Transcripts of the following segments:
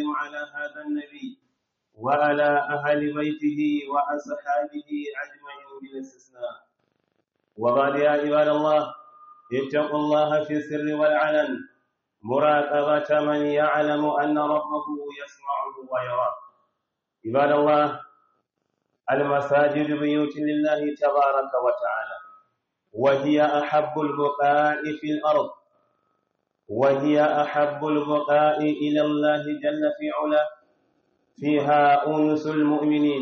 وسلم على هذا النبي وعلى أهل بيته وأصحابه أجمعين بلا استثناء وبعد يا عباد الله اتقوا الله في السر والعلن مراقبة من يعلم أن ربه يسمعه ويراه عباد الله المساجد بيوت لله تبارك وتعالى وهي أحب البقاء في الأرض وهي أحب البقاء إلى الله جل في علاه فيها أنس المؤمنين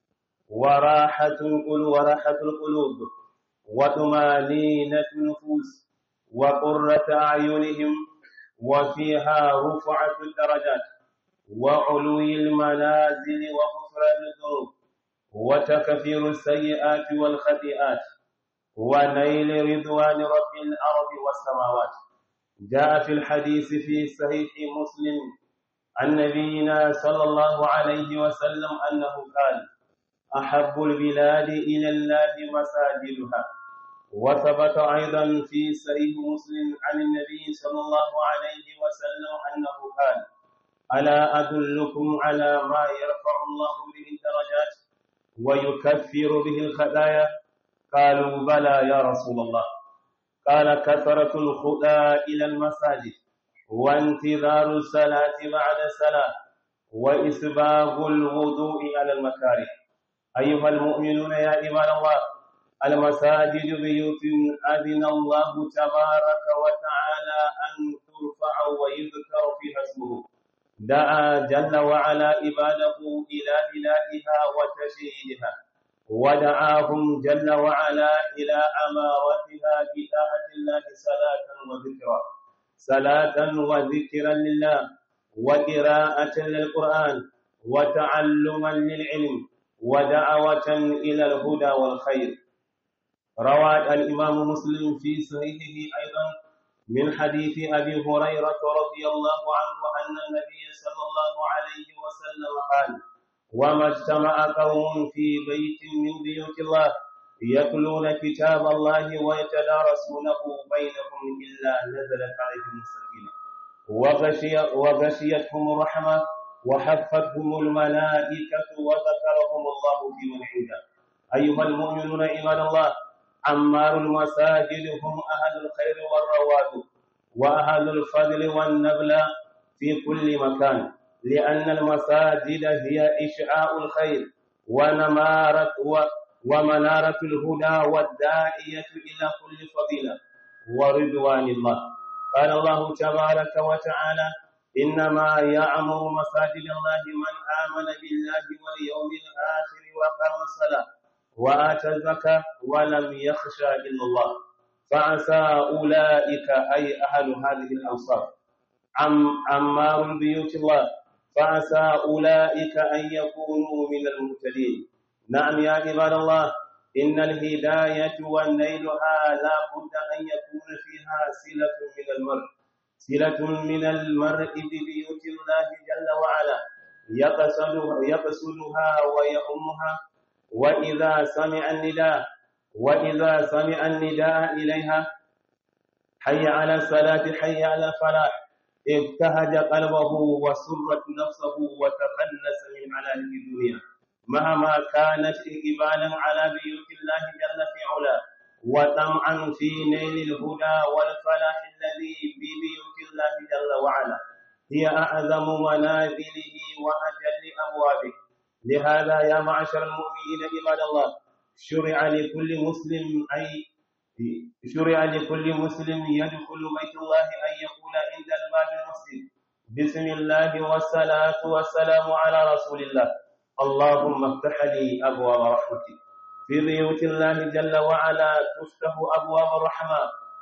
وراحة القلوب وراحة القلوب وطمانينة النفوس وقرة أعينهم وفيها رفعة الدرجات وعلو المنازل وغفران الذنوب وتكفير السيئات والخطيئات ونيل رضوان رب الأرض والسماوات جاء في الحديث في صحيح مسلم عن نبينا صلى الله عليه وسلم أنه قال أحب البلاد إلى الله مساجدها وثبت أيضا في صحيح مسلم عن النبي صلى الله عليه وسلم أنه قال ألا أدلكم على ما يرفع الله به الدرجات ويكفر به الخطايا قالوا بلى يا رسول الله قال كثرة الخطى إلى المساجد وانتظار الصلاة بعد الصلاة وإسباغ الوضوء على المكاره أيها المؤمنون يا عباد الله المساجد بيوت أذن الله تبارك وتعالى أن ترفع ويذكر فيها اسمه دعا جل وعلا عباده إلى بلادها وتشييدها ودعاهم جل وعلا إلى أمارتها بطاعة الله صلاة وذكرا صلاة وذكرا لله وقراءة للقرآن وتعلما للعلم ودعوة إلى الهدى والخير روى الإمام مسلم في صحيحه أيضا من حديث أبي هريرة رضي الله عنه أن النبي صلى الله عليه وسلم قال وما اجتمع قوم في بيت من بيوت الله يتلون كتاب الله ويتدارسونه بينهم إلا نزلت عليهم السكينة وغشي وغشيتهم الرحمة وحفتهم الملائكة وذكرهم الله في من عنده أيها المؤمنون عباد الله عمار المساجد هم أهل الخير والرواد وأهل الفضل والنبل في كل مكان لأن المساجد هي إشعاع الخير ونمارة ومنارة الهدى والداعية إلى كل فضيلة ورضوان الله قال الله تبارك وتعالى إنما يعمر مساجد الله من آمن بالله واليوم الآخر وقام الصلاة وآتى الزكاة ولم يخشى إلا الله فعسى أولئك أي أهل هذه الأنصار عم عمار بيوت الله فعسى أولئك أن يكونوا من المهتدين نعم يا عباد الله إن الهداية والنيلها لا بد أن يكون فيها صلة من المرء صلة من المرء ببيوت الله جل وعلا يقصدها, يقصدها ويؤمها وإذا سمع النداء وإذا سمع النداء إليها حي على الصلاة حي على الفلاح ابتهج قلبه وسرت نفسه وتخلص من علائم الدنيا مهما كانت إقبالا على بيوت الله جل في علاه وطمعا في نيل الهدى والفلاح الذي ببيوت الله جل وعلا هي أعظم منازله وأجل أبوابه لهذا يا معشر المؤمنين عباد الله شرع لكل مسلم أي شرع لكل مسلم يدخل بيت الله أن يقول عند الباب المسلم بسم الله والصلاة والسلام على رسول الله اللهم افتح لي أبواب رحمتك في بيوت الله جل وعلا تفتح أبواب الرحمة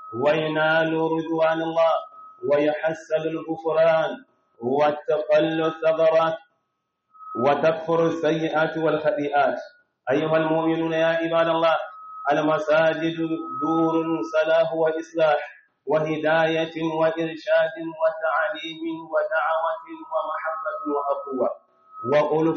وينال رضوان الله ويحسن الغفران وتقل الثغرات وتكفر السيئات والخطيئات أيها المؤمنون يا عباد الله المساجد دور صلاح وإصلاح وهداية وإرشاد وتعليم ودعوة ومحبة وأخوة وألف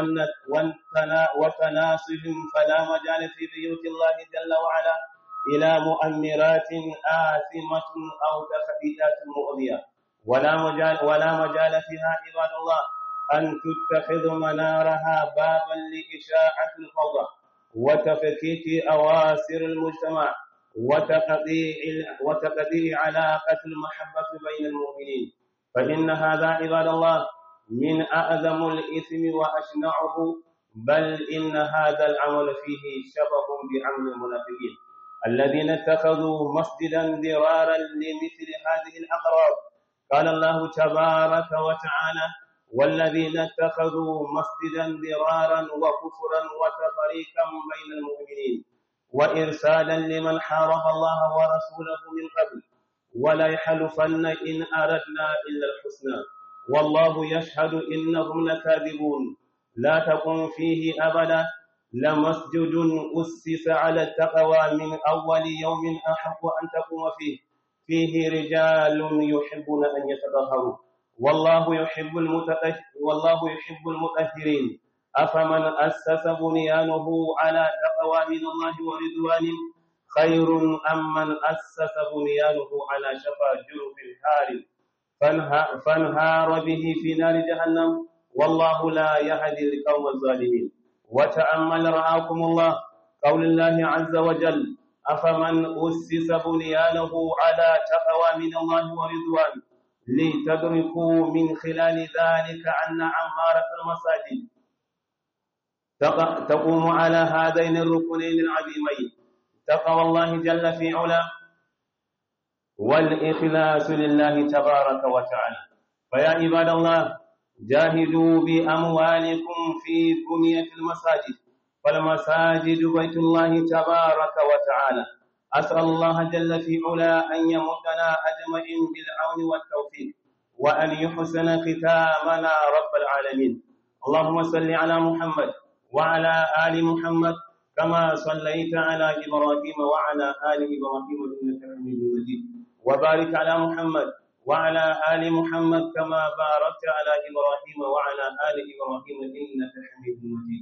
وتناصف فلا مجال في بيوت الله جل وعلا إلى مؤمرات آثمة أو تخطيئات مؤذية ولا مجال ولا مجال فيها عباد الله أن تتخذ منارها بابا لإشاعة الفوضى وتفكيك أواسر المجتمع وتقطيع وتقطيع علاقة المحبة بين المؤمنين فإن هذا عباد الله من أعظم الإثم وأشنعه بل إن هذا العمل فيه شبه بعمل المنافقين الذين اتخذوا مسجدا ضرارا لمثل هذه الأغراض قال الله تبارك وتعالى والذين اتخذوا مسجدا ضرارا وكفرا وتفريقا بين المؤمنين وإرسالا لمن حارب الله ورسوله من قبل ولا يحلفن إن أردنا إلا الحسنى والله يشهد إنهم لكاذبون لا تقم فيه أبدا لمسجد أسس على التقوى من أول يوم أحق أن تقوم فيه فيه رجال يحبون أن يتطهروا والله يحب المتطهر والله يحب المطهرين أفمن أسس بنيانه على تقوى من الله ورضوان خير أم من أسس بنيانه على شفا جرف هار فانهار به في نار جهنم والله لا يهدي القوم الظالمين وتأمل رعاكم الله قول الله عز وجل أفمن أسس بنيانه على تقوى من الله ورضوان لتدركوا من خلال ذلك أن عمارة المساجد تقوم على هذين الركنين العظيمين تقوى الله جل في علا والإخلاص لله تبارك وتعالى فيا عباد الله جاهدوا بأموالكم في بنية المساجد فالمساجد بيت الله تبارك وتعالى أسأل الله جل في علا أن يمدنا أجمعين بالعون والتوفيق وأن يحسن ختامنا رب العالمين اللهم صل على محمد وعلى آل محمد كما صليت على إبراهيم وعلى آل إبراهيم إنك حميد مجيد وبارك على محمد وعلى آل محمد كما باركت على إبراهيم وعلى آل إبراهيم إنك حميد مجيد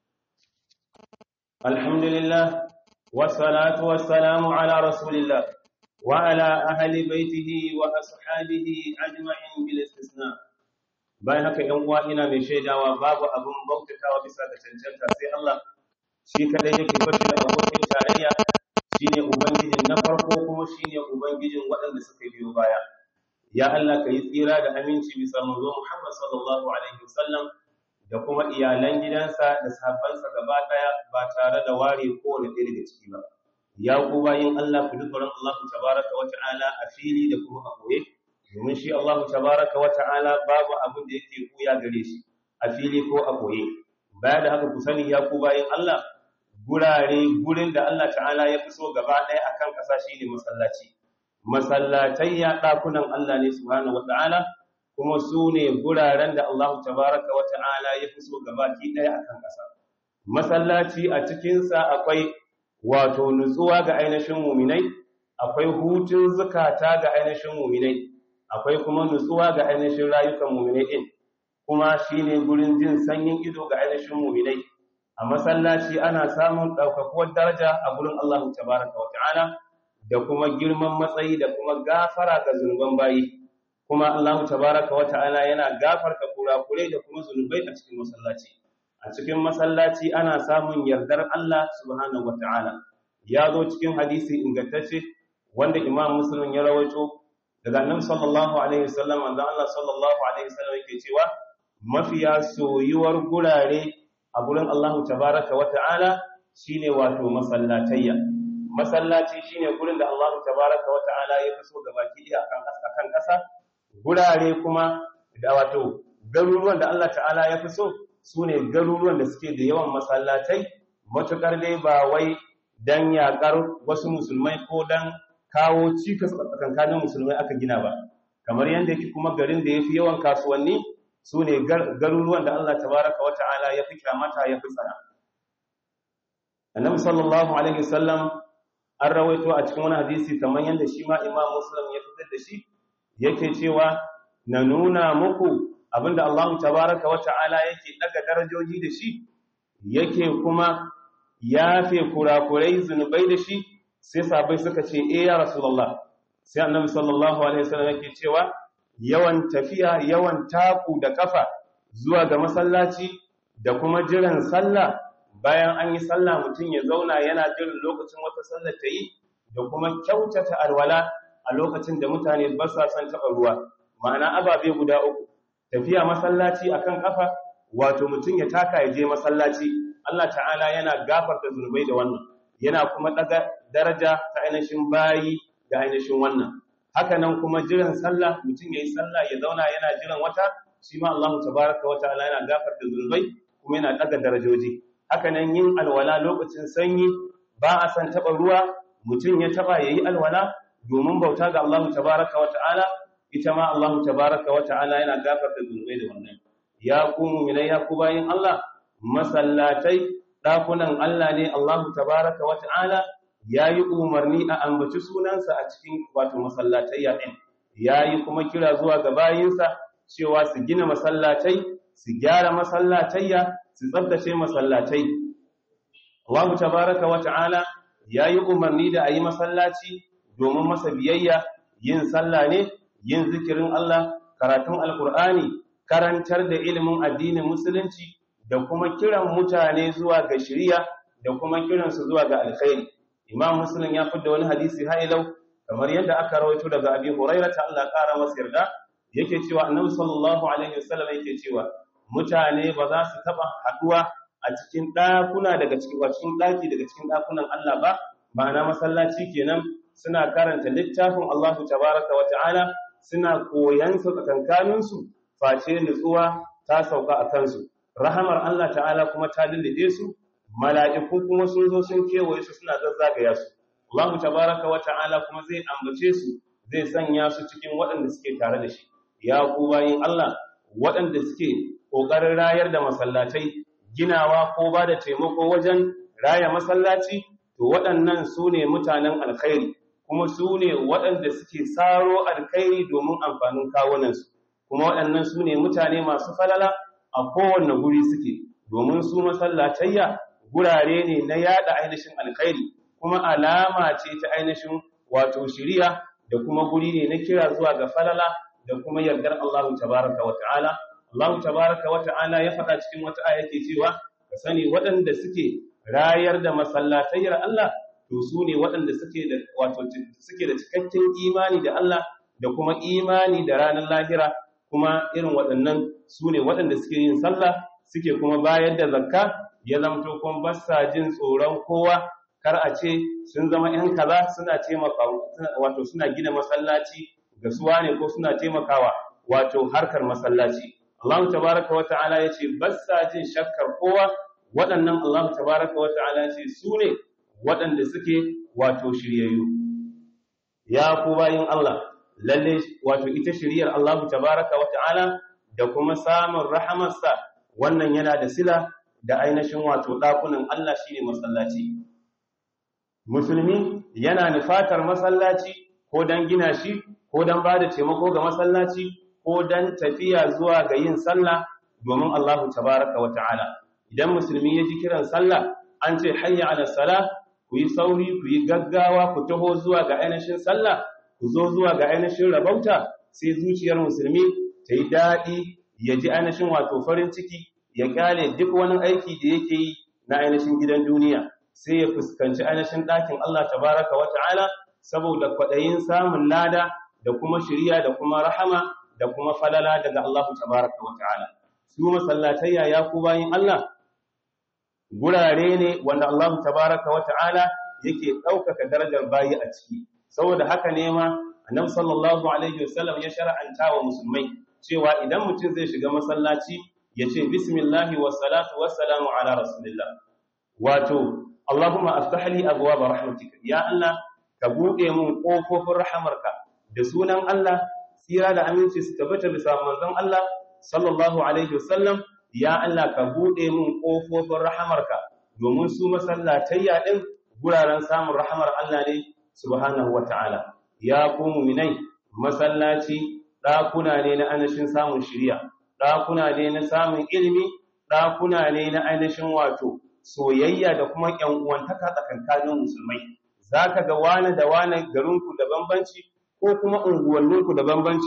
الحمد لله والصلاة والسلام على رسول الله وعلى أهل بيته وأصحابه أجمعين بالاستثناء bayan haka ‘yan uwa ina mai shaidawa babu abin bautatawa bisa ga cancanta sai Allah shi kadai yake bashi da abokin tarayya shine ubangijin na farko kuma shine ubangijin waɗanda suka biyo baya ya Allah ka yi tsira da aminci bisa manzo Muhammad sallallahu alaihi wasallam da kuma iyalan gidansa da sahabbansa gaba daya ba tare da ware kowane ɗaya daga ciki ba ya ku bayin Allah ku dukkan Allah tabaraka wa ta'ala a fili da kuma a koye domin shi Allah tabaraka wa ta'ala babu abin da yake kuya gare shi a fili ko a koye baya da haka ku sani ya ku bayin Allah gurare gurin da Allah ta'ala ya fi so gaba ɗaya akan ƙasa shine masallaci masallatai ya ɗakunan Allah ne subhanahu wa ta'ala kuma su ne guraren da Allah tabaraka wa ta'ala ya fi so gabaki ɗaya akan ƙasa masallaci a cikinsa akwai wato nutsuwa ga ainihin muminai akwai hutun zukata ga ainihin muminai akwai kuma nutsuwa ga ainihin rayukan muminai din kuma shine gurin jin sanyin ido ga ainihin muminai a masallaci ana samun ɗaukakuwar daraja a gurin Allah tabaraka wa ta'ala da kuma girman matsayi da kuma gafara ga zunuban bayi kuma Allah tabaraka wa ta'ala yana gafarta kurakurai da kuma zunubai a cikin masallaci a cikin masallaci ana samun yardar Allah subhanahu wa ta'ala ya zo cikin hadisi ingantacce wanda Imam Muslim ya rawaito daga Annabi sallallahu alaihi wasallam wanda Allah sallallahu alaihi wasallam yake cewa mafiya soyuwar gurare a gurin Allah tabaraka wa ta'ala shine wato masallatayya masallaci shine gurin da Allah tabaraka wa ta'ala ya fi so gabaki ɗaya akan akan ƙasa gurare kuma da wato garuruwan da Allah ta'ala ya fi so sune garuruwan da suke da yawan masallatai matukar dai ba wai dan yakar wasu musulmai ko dan kawo cikas tsakankanin musulmai aka gina ba kamar yadda yake kuma garin da yafi yawan kasuwanni sune garuruwan da Allah tabaraka wa ta'ala ya fi kyamata ya fi tsana annabi sallallahu alaihi wasallam an rawaito a cikin wani hadisi kamar yadda shi ma imam muslim ya fitar da shi yake cewa na nuna muku abinda Allah tabaraka wa ta'ala yake daga darajoji da shi yake kuma yafe kurakurai zunubai da shi sai sabai suka ce eh ya rasulullah sai annabi sallallahu alaihi wasallam yake cewa yawan tafiya yawan taku da kafa zuwa ga masallaci da kuma jiran sallah bayan an yi sallah mutum ya zauna yana jiran lokacin wata sallar ta yi da kuma kyautata alwala a lokacin da mutane ba sa son taɓa ruwa ma'ana ababe guda uku tafiya masallaci akan kafa wato mutum ya taka ya je masallaci Allah ta'ala yana gafarta zunubai da wannan yana kuma daga daraja ta ainihin bayi da ainihin wannan haka nan kuma jiran sallah mutum yayi sallah ya zauna yana jiran wata shi ma Allah tabaraka wa ta'ala yana gafarta zunubai kuma yana daga darajoji haka nan yin alwala lokacin sanyi ba a san taba ruwa mutum ya taba yayi alwala domin bauta ga Allah tabaraka wa ta'ala ita ma Allah tabaraka wa ta'ala yana gafarta zunubai da wannan ya ku mu'minai ya ku bayin Allah masallatai dakunan Allah ne Allah tabaraka wa ta'ala yayi umarni a ambaci sunansa a cikin wato masallatai ya din yayi kuma kira zuwa ga bayinsa cewa su gina masallatai su gyara masallatayya su tsabtace masallatai Allah tabaraka wa ta'ala yayi umarni da ayi masallaci domin masa biyayya yin sallah ne yin zikirin Allah karatun alkur'ani karantar da ilimin addinin musulunci da kuma kiran mutane zuwa ga shari'a da kuma kiransu zuwa ga alkhairi imam muslim ya fidda wani hadisi hailau kamar yadda aka rawaito daga abi hurairah ta Allah kara masa yarda yake cewa annabi sallallahu alaihi wasallam yake cewa mutane ba za su taba haduwa a cikin dakuna daga cikin cikin daki daga cikin dakunan Allah ba ma'ana masallaci kenan suna karanta littafin Allah tabaraka wa ta'ala suna koyan su tsakankanin su face nutsuwa ta sauka a kansu rahamar Allah ta'ala kuma ta lullube su mala'iku kuma sun zo sun kewaye su suna zazzagaya su Allah tabaraka wa ta'ala kuma zai ambace su zai sanya su cikin waɗanda suke tare da shi ya ku bayin Allah waɗanda suke ƙoƙarin rayar da masallatai ginawa ko ba da taimako wajen raya masallaci to waɗannan su ne mutanen alkhairi kuma su ne waɗanda suke saro alkhairi domin amfanin kawunansu kuma waɗannan su ne mutane masu falala a kowane guri suke domin su masallatayya gurare ne na yada ainihin alkhairi kuma alama ce ta ainihin wato shiriya da kuma guri ne na kira zuwa ga falala da kuma yardar Allah tabaraka wa ta'ala Allah tabaraka wa ta'ala ya faɗa cikin wata aya yake cewa ka sani waɗanda suke rayar da masallatayyar Allah to su ne waɗanda suke da wato suke da cikakken imani da Allah da kuma imani da ranar lahira kuma irin waɗannan su ne waɗanda suke yin sallah suke kuma bayar da zakka ya zamto kuma ba sa jin tsoron kowa kar a ce sun zama ‘yan kaza suna taimaka wato suna gina masallaci ga suwa ne ko suna taimakawa wato harkar masallaci Allah tabaraka wa ta'ala ya ce ba sa jin shakkar kowa waɗannan Allah tabaraka wa ta'ala ya ce su ne waɗanda suke wato shiryayyu ya ku bayin Allah lalle wato ita shiryar Allah tabaraka wa ta'ala da kuma samun rahamarsa wannan yana da sila da ainihin wato ɗakunan Allah shine masallaci musulmi yana nufatar masallaci ko don gina shi ko don ba da taimako ga masallaci ko don tafiya zuwa ga yin sallah domin Allah tabaraka wa ta'ala idan musulmi ya ji kiran sallah an ce hayya ala sala ku yi sauri ku yi gaggawa ku taho zuwa ga ainihin sallah ku zo zuwa ga ainihin rabauta sai zuciyar musulmi ta yi daɗi ya ji ainihin wato farin ciki ya kyale duk wani aiki da yake yi na ainihin gidan duniya sai ya fuskanci ainihin ɗakin Allah tabaraka wa ta'ala saboda kwaɗayin samun lada da kuma shiriya da kuma rahama da kuma falala daga Allah tabaraka wa ta'ala su masallatayya ya ku bayin Allah gurare ne wanda Allah tabaraka wa ta'ala yake ɗaukaka darajar bayi a ciki saboda haka ne ma annabi sallallahu alaihi wasallam ya shar'anta wa musulmai cewa idan mutum zai shiga masallaci ya ce bismillahi wa salatu wa salamu ala rasulillah wato Allahumma aftah li abwaab rahmatika ya Allah ka buɗe mun ƙofofin rahamarka da sunan Allah tsira da aminci su tabbata bisa manzon Allah sallallahu alaihi wasallam ya Allah ka buɗe mun ƙofofin rahamarka domin su masallatayya din guraren samun rahamar Allah ne subhanahu wata'ala ya ku mu'minai masallaci ɗakuna ne na ainihin samun shiriya ɗakuna ne na samun ilimi ɗakuna ne na ainihin wato soyayya da kuma ƴan uwantaka tsakankanin musulmai zaka ga wani da wani garinku da bambanci ko kuma unguwanninku da bambanci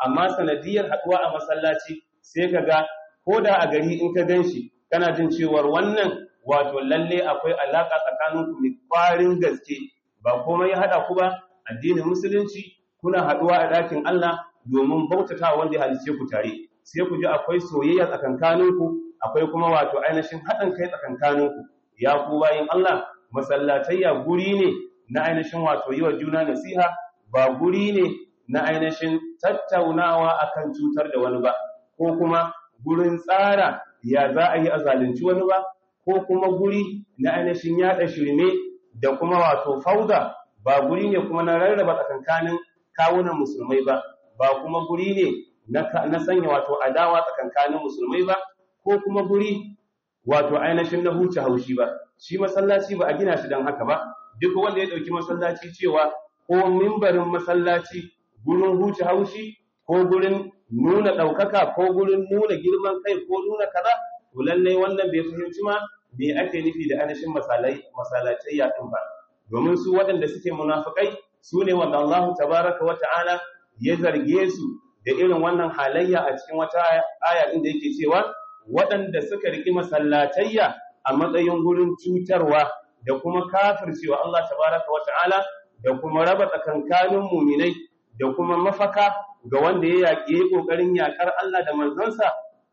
amma sanadiyar haɗuwa a masallaci sai ka ga ko da a gari in ka gan shi kana jin cewar wannan wato lalle akwai alaƙa tsakaninku mai ƙwarin gaske ba komai ya haɗa ku ba addinin musulunci kuna haɗuwa a ɗakin Allah domin bautata wanda ya halice ku tare sai ku ji akwai soyayya tsakankaninku akwai kuma wato ainihin haɗin kai tsakankaninku ya ku bayin Allah masallatayya guri ne na ainihin wato yi wa juna nasiha ba guri ne na ainihin tattaunawa akan cutar da wani ba ko kuma gurin tsara ya za a yi a zalunci wani ba ko kuma guri na ainihin yaɗa shirme da kuma wato fauda ba guri ne kuma na rarraba tsakankanin kawunan musulmai ba ba kuma guri ne na sanya wato adawa tsakankanin musulmai ba ko kuma guri wato ainihin na huce haushi ba shi masallaci ba a gina shi don haka ba duk wanda ya ɗauki masallaci cewa ko mimbarin masallaci gurin huce haushi ko gurin nuna ɗaukaka ko gurin nuna girman kai ko nuna kaza to lallai wannan bai fahimci ma me ake nufi da ainihin masalacai ɗin ba domin su waɗanda suke munafukai su ne wanda Allah tabaraka wa ta'ala ya zarge su da irin wannan halayya a cikin wata aya inda yake cewa waɗanda suka riki masallatayya a matsayin gurin cutarwa da kuma kafircewa Allah tabaraka wa ta'ala da kuma raba tsakankanin muminai da kuma mafaka ga wanda ya yaƙi ƙoƙarin yaƙar Allah da manzansa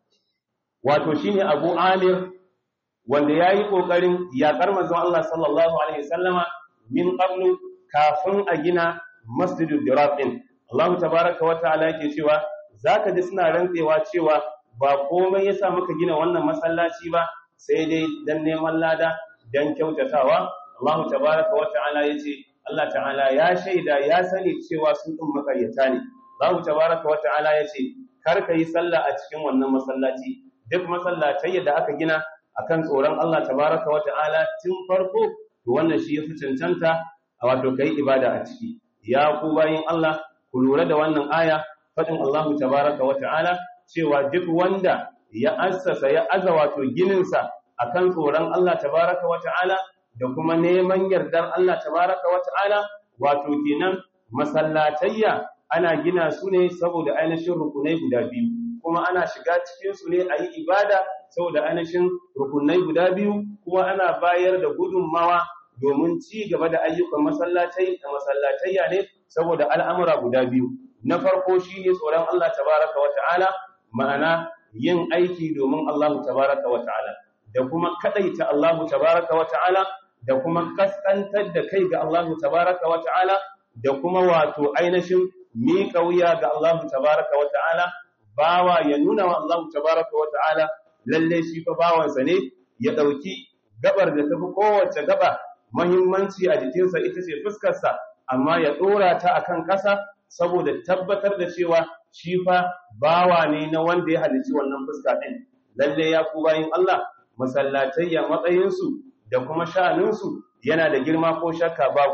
wato shine Abu Amir wanda yayi ƙoƙarin yaƙar manzon Allah sallallahu alaihi wasallama min qablu kafin a gina Masjidul Dirar din Allah tabaraka wa ta'ala yake cewa zaka ji suna rantsewa cewa ba komai yasa muka gina wannan masallaci ba sai dai dan neman lada dan kyautatawa Allah tabaraka wa ta'ala yace Allah ta'ala ya shaida ya sani cewa su din makaryata ne Allah tabaraka wa ta'ala yace kar ka yi sallah a cikin wannan masallaci duk masallatai da aka gina akan tsoron Allah tabaraka wa ta'ala tun farko to wannan shi yafi cancanta a wato kai ibada a ciki ya ku bayin Allah ku lura da wannan aya fadin Allah tabaraka wa ta'ala cewa duk wanda ya assasa ya aza wato gininsa akan tsoron Allah tabaraka wa ta'ala da kuma neman yardar Allah tabaraka wa ta'ala wato kenan masallatayya ana gina su ne saboda ainihin rukunai guda biyu kuma ana shiga cikin su ne a yi ibada saboda ainihin rukunai guda biyu kuma ana bayar da gudunmawa domin ci gaba da ayyukan masallatai da masallatayya ne saboda al'amura guda biyu na farko shi ne tsoron Allah tabaraka wa ta'ala ma'ana yin aiki domin Allah tabaraka wa ta'ala da kuma kadaita Allah tabaraka wa ta'ala da kuma kaskantar da kai ga Allah tabaraka wa ta'ala da kuma wato ainihin miƙa wuya ga Allah tabaraka wa ta'ala bawa ya nuna wa Allah tabaraka wa ta'ala lalle shi fa bawansa ne ya dauki gabar da tafi kowace gaba muhimmanci a jikinsa ita ce fuskarsa amma ya dora ta akan ƙasa saboda tabbatar da cewa shi fa bawa ne na wanda ya halicci wannan fuska din lalle ya ku bayin Allah masallatayya matsayinsu da kuma sha'aninsu yana da girma ko shakka babu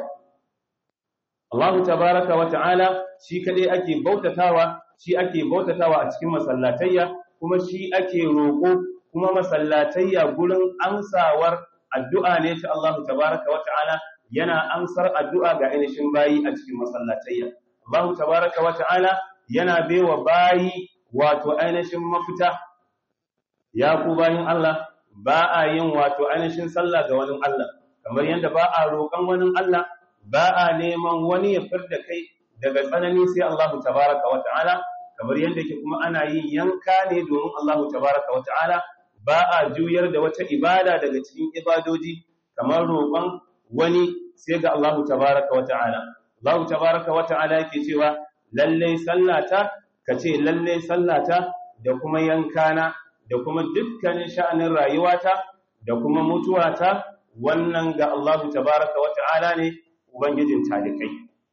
Allah tabaraka wa ta'ala shi kadai ake bautatawa shi ake bautatawa a cikin masallatayya kuma shi ake roƙo kuma masallatayya gurin amsawar addu'a ne ta Allah tabaraka wa ta'ala yana amsar addu'a ga ainihin bayi a cikin masallatayya Allah tabaraka wa ta'ala yana baiwa bayi wato ainihin mafita ya ku bayin Allah ba a yin wato ainihin sallah ga wani Allah kamar yadda ba a roƙon wani Allah ba a neman wani ya firda kai daga tsanani sai Allah tabaraka wa ta'ala kamar yadda ke kuma ana yin yanka ne domin Allah tabaraka wa ta'ala ba a juyar da wata ibada daga cikin ibadoji kamar roƙon wani sai ga Allah tabaraka wa ta'ala Allah tabaraka wa ta'ala yake cewa lalle sallata kace lalle sallata da kuma yankana da kuma dukkanin sha'anin rayuwata da kuma mutuwata wannan ga Allah tabaraka wa ta'ala ne ubangijin talikai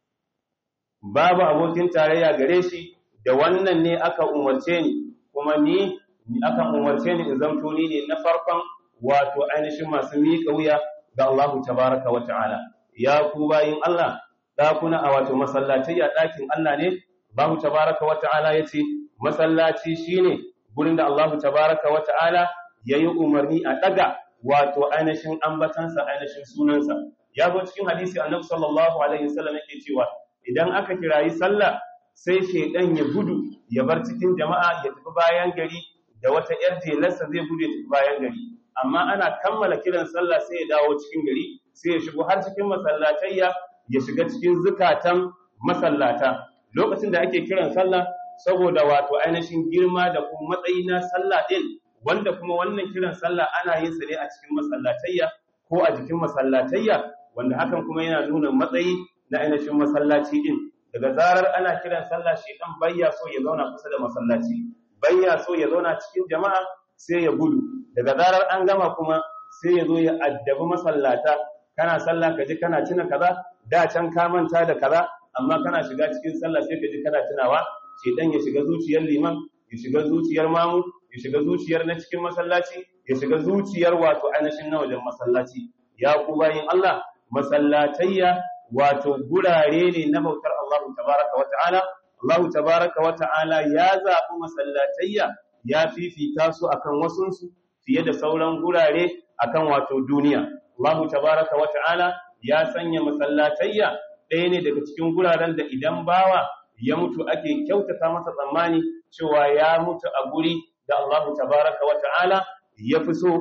babu abokin tarayya gare shi da wannan ne aka umarce ni kuma ni aka umarce ni in zamto ni ne na farkon wato ainihin masu miƙa wuya ga Allah tabaraka wa ta'ala ya ku bayin Allah dakuna a wato masallaci a ɗakin Allah ne Allah tabaraka wa ta'ala yace masallaci shine gurin da Allah tabaraka wa ta'ala yayi umarni a daga wato ainihin ambatansa ainihin sunansa ya zo cikin hadisi annabi sallallahu alaihi wasallam yake cewa idan aka kirayi sallah sai shedan ya gudu ya bar cikin jama'a ya tafi bayan gari da wata yar jelarsa zai gudu ya tafi bayan gari amma ana kammala kiran sallah sai ya dawo cikin gari sai ya shigo har cikin masallatayya ya shiga cikin zukatan masallata lokacin da ake kiran sallah saboda wato ainihin girma da kuma matsayi na sallah din wanda kuma wannan kiran sallah ana yin sa ne a cikin masallatayya ko a jikin masallatayya wanda hakan kuma yana nuna matsayi na ainihin masallaci din daga zarar ana kiran sallah shi dan bayya so ya zauna kusa da masallaci bayya so ya zauna cikin jama'a sai ya gudu daga zarar an gama kuma sai ya zo ya addabi masallata kana sallah ka ji kana tuna kaza da can ka manta da kaza amma kana shiga cikin sallah sai ka ji kana tunawa shedan ya shiga zuciyar liman ya shiga zuciyar mamu ya shiga zuciyar na cikin masallaci ya shiga zuciyar wato ainihin na wajen masallaci ya ku bayin Allah masallatayya wato gurare ne na bautar Allah tabaraka wa ta'ala Allah tabaraka wa ta'ala ya zaɓi masallatayya ya fifita su akan wasunsu fiye da sauran gurare akan wato duniya Allah tabaraka wa ta'ala ya sanya masallatayya ɗaya ne daga cikin guraren da idan bawa ya mutu ake kyautata masa tsammani cewa ya mutu a guri da Allah tabaraka wa ta'ala ya fi so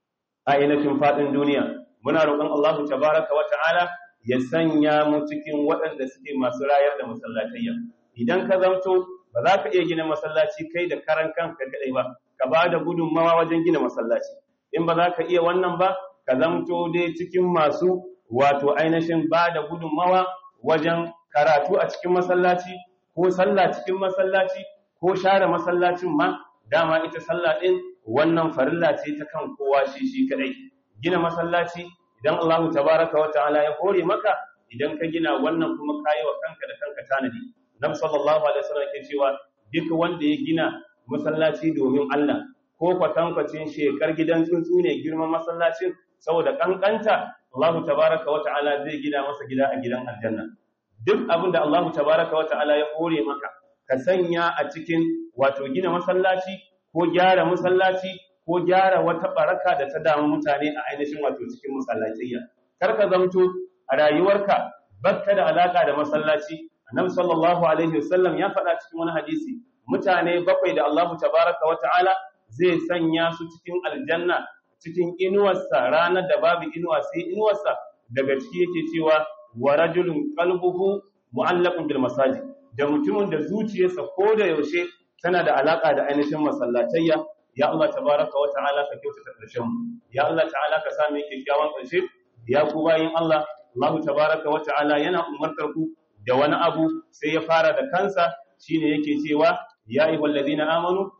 a ainihin faɗin duniya muna roƙon Allah tabaraka wa ta'ala ya sanya mu cikin waɗanda suke masu rayar da masallatayya idan ka zamto ba za ka iya gina masallaci kai da karan kanka kadai ba ka ba da gudunmawa wajen gina masallaci in ba za ka iya wannan ba ka zamto dai cikin masu wato ainihin ba da gudunmawa wajen karatu a cikin masallaci ko sallah cikin masallaci ko share masallacin ma dama ita sallah din wannan farilla ce ta kan kowa shi shi kadai gina masallaci idan Allah tabaraka wa ta'ala ya hore maka idan ka gina wannan kuma kayi wa kanka da kanka tanadi Nabi sallallahu alaihi wasallam ke cewa duk wanda ya gina masallaci domin Allah ko kwatankwacin shekar gidan tsuntsu ne girman masallacin saboda kankanta Allah tabaraka wa ta'ala zai gina masa gida a gidan aljanna duk abin da Allah tabaraka wa ta'ala ya hore maka ka sanya a cikin wato gina masallaci ko gyara masallaci ko gyara wata baraka da ta damu mutane a ainihin wato cikin masallatayya kar ka zamto a rayuwarka bakka da alaka da masallaci annabi sallallahu alaihi wasallam ya faɗa cikin wani hadisi mutane bakwai da Allah tabaraka wa ta'ala zai sanya su cikin aljanna cikin inuwarsa ranar da babu inuwa sai inuwarsa daga ciki yake cewa wa rajulun qalbuhu mu'allaqun bil masajid da mutumin da zuciyarsa ko da yaushe tana da alaka da ainihin masallatayya ya Allah tabaraka wa ta'ala ka kyautata karshen mu ya Allah ta'ala ka sa mu kyakkyawan karshe ya ku bayin Allah Allah tabaraka wa ta'ala yana umartar ku da wani abu sai ya fara da kansa shine yake cewa ya ayyuhal ladina amanu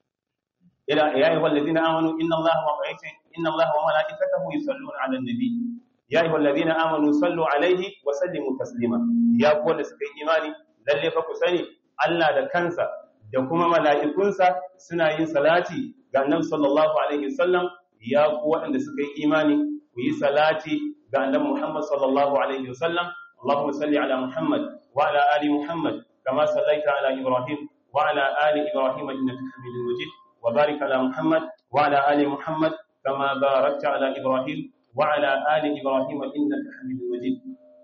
ila ya ayyuhal ladina amanu inna Allaha wa malaikatahu inna Allaha wa malaikatahu yusalluna 'alan nabi ya ayyuhal ladina amanu sallu 'alaihi wa sallimu taslima ya ku wanda suka yi imani lalle fa ku sani Allah da kansa da kuma mala'ikunsa suna yin salati ga annabi sallallahu alaihi wasallam ya ku waɗanda suka yi imani ku yi salati ga annabi Muhammad sallallahu alaihi wasallam Allahumma salli ala Muhammad wa ala ali Muhammad kama sallaita ala Ibrahim wa ala ali Ibrahim innaka Hamidum Majid wa barik ala Muhammad wa ala ali Muhammad kama barakta ala Ibrahim wa ala ali Ibrahim innaka Hamidum Majid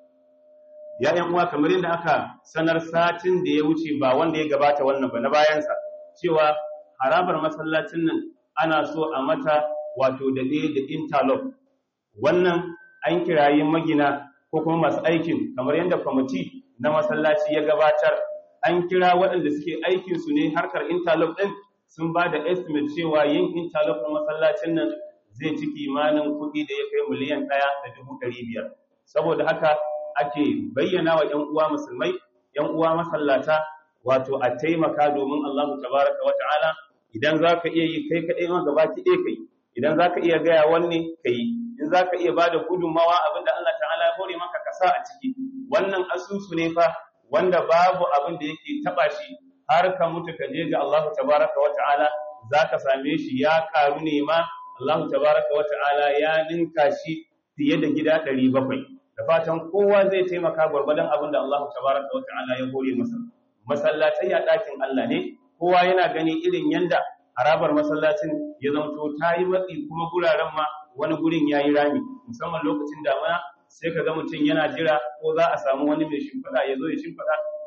ya yan uwa kamar yadda aka sanar satin da ya wuce ba wanda ya gabata wannan ba na bayansa cewa harabar masallacin nan ana so a mata wato da ne da interlock wannan an kirayi magina ko kuma masu aikin kamar yadda kwamiti na masallaci ya gabatar an kira waɗanda suke aikin su ne harkar interlock ɗin sun ba da estimate cewa yin interlock na masallacin nan zai ci kimanin kuɗi da ya kai miliyan ɗaya da dubu ɗari biyar saboda haka ake bayyana wa ‘yan uwa musulmai, ‘yan uwa masallata, wato a taimaka domin Allah tabaraka wa ta'ala idan za ka iya yi kai kaɗai ma gaba ki ɗaya kai, idan za ka iya gaya wanne ka yi, in za ka iya ba da gudunmawa abin da Allah ta'ala ya hore maka ka sa a ciki. Wannan asusu ne fa wanda babu abin da yake taɓa shi har ka mutu ka je ga Allah tabaraka wa ta'ala za ka same shi ya karu ne ma Allah tabaraka wa ta'ala ya ninka shi fiye da gida ɗari bakwai. da fatan kowa zai taimaka gwargwadon abin da Allah tabaraka wa ta'ala ya hore masa masallatai a ɗakin Allah ne kowa yana gani irin yanda harabar masallacin ya zamto ta yi matsi kuma guraren ma wani gurin ya yi rami musamman lokacin damuna sai ka ga mutum yana jira ko za a samu wani mai shimfiɗa ya zo ya shimfiɗa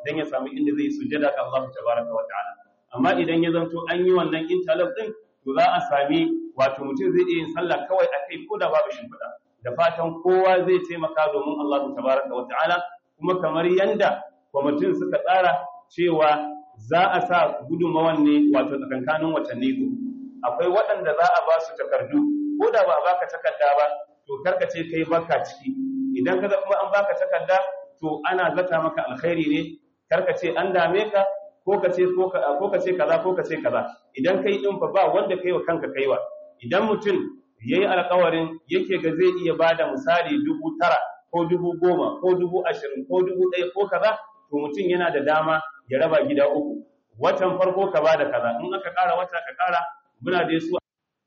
dan ya samu inda zai sujada ga Allah tabaraka wa ta'ala amma idan ya zanto an yi wannan interlock din to za a sami wato mutum zai iya yin sallah kawai a kai ko da babu shimfiɗa da fatan kowa zai taimaka domin Allah tabaraka wa ta'ala kuma kamar yanda kwamitin suka tsara cewa za a sa gudunmawan ne wato tsakankanin watanni uku akwai waɗanda za a ba su takardu ko da ba a baka takarda ba to karka ce kai baka ciki idan kaga kuma an baka takarda to ana zata maka alkhairi ne karka ce an dame ka ko ka ce ko ka ce kaza ko ka ce kaza idan kai din fa ba wanda kai wa kanka kaiwa idan mutum yayi alƙawarin yake ga zai iya bada misali dubu tara ko dubu goma ko dubu ashirin ko dubu ɗaya ko kaza to mutum yana da dama ya raba gida uku watan farko ka bada kaza in aka ƙara wata ka ƙara muna da su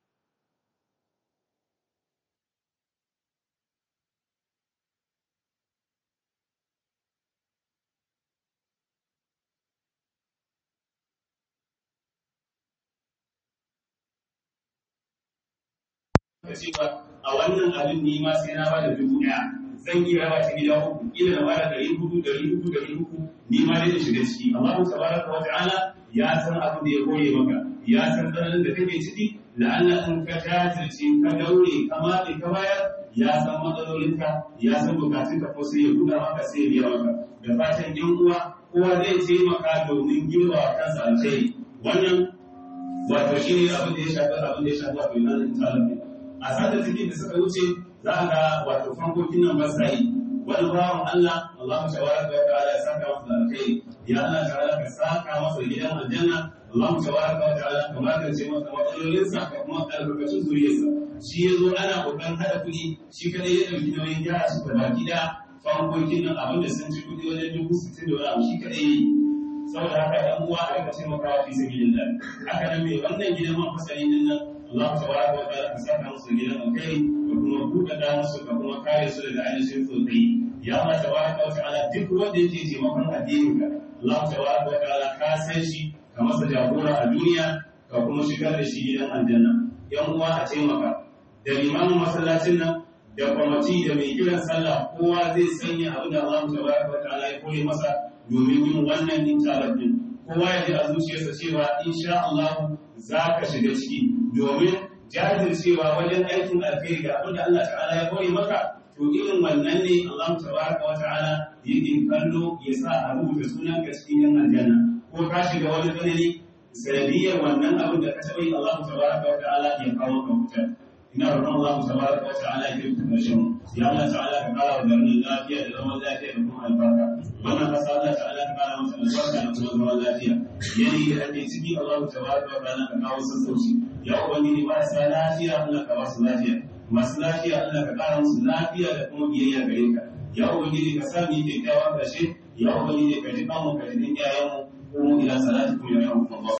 cewa a wannan abin ni ma sai na bada dubu ɗaya zan iya raba shi gida uku ila na bada ɗari hudu ɗari uku ɗari uku ni ma dai shiga ciki Allahu tabaraka wa ta'ala ya san abin da ya koye maka ya san tsananin da kake ciki la'alla in ka jajirce ka daure ka matse ka bayar ya san matsalolinka ya san bukatunka ko sai ya buɗa maka sai ya biya maka da fatan yan uwa kowa zai taimaka domin girma wa kansa alkhairi wannan wato shi ne abin da ya shafi abin da ya shafi wato yana da a sadar cikin da suka wuce za a ga wato fankokin nan ba sa yi wani bawan Allah Allah mu tabaraka wa ta'ala ya saka masa da alkhairi ya Allah ta'ala ka saka masa da gidan aljanna Allah mu tabaraka wa ta'ala ka magance masa matsalolinsa ka kuma albarkacin zuriyarsa shi ya zo ana kokarin hada kuɗi shi kadai ya ɗauki nauyin gyara su gaba gida fankokin nan abin da sun ci kuɗi wajen dubu sittin da wani abu shi kadai yi saboda haka ɗan uwa a rika taimakawa fi sabilillah haka nan mai wannan gidan man fasali din nan Allah tabaraka wa ta'ala ka saka musu gidan alkhairi da kuma buɗaɗa musu ka kuma kare su daga ainihin sosai ya Allah tabaraka wa ta'ala duk wanda yake taimakon addinin ka Allah tabaraka wa ta'ala ka san shi ka masa jagora a duniya ka kuma shigar da shi gidan aljanna yan uwa a taimaka da limamin masallacin nan da kwamati da mai kiran sallah kowa zai sanya abin da Allah tabaraka wa ta'ala ya koyi masa domin yin wannan intalar din kowa ya ji a zuciyarsa cewa insha Allah za ka shiga ciki domin jajircewa wajen aikin alkhairi ga abin da Allah ta'ala ya koyi maka to irin wannan ne Allah tabaraka wa ta'ala yake kallo ya sa a rubuta sunan ka cikin yan aljanna ko ka shiga wani tsanani sanadiyar wannan abin da ka taɓa yi Allah tabaraka wa ta'ala ya kawo ka fita ina roƙon Allah tabaraka wa ta'ala ya kirkita ƙarshen ya Allah ta'ala ka kara wa garin lafiya da zaman lafiya da kuma albarka wannan kasa Allah ta'ala ka kara masa albarka da kuma zaman lafiya yanayi da ake ciki Allah tabaraka wa ta'ala ka kawo sassauci ya ubangiji ba sa lafiya Allah ka ba su lafiya masu lafiya Allah ka kara musu lafiya da kuma biyayya gare ka ya ubangiji ka sa mu kyakkyawan ƙarshe ya ubangiji ka ji kanmu ka ji iyayenmu ko mu ila salati kuma ya rahmu Allah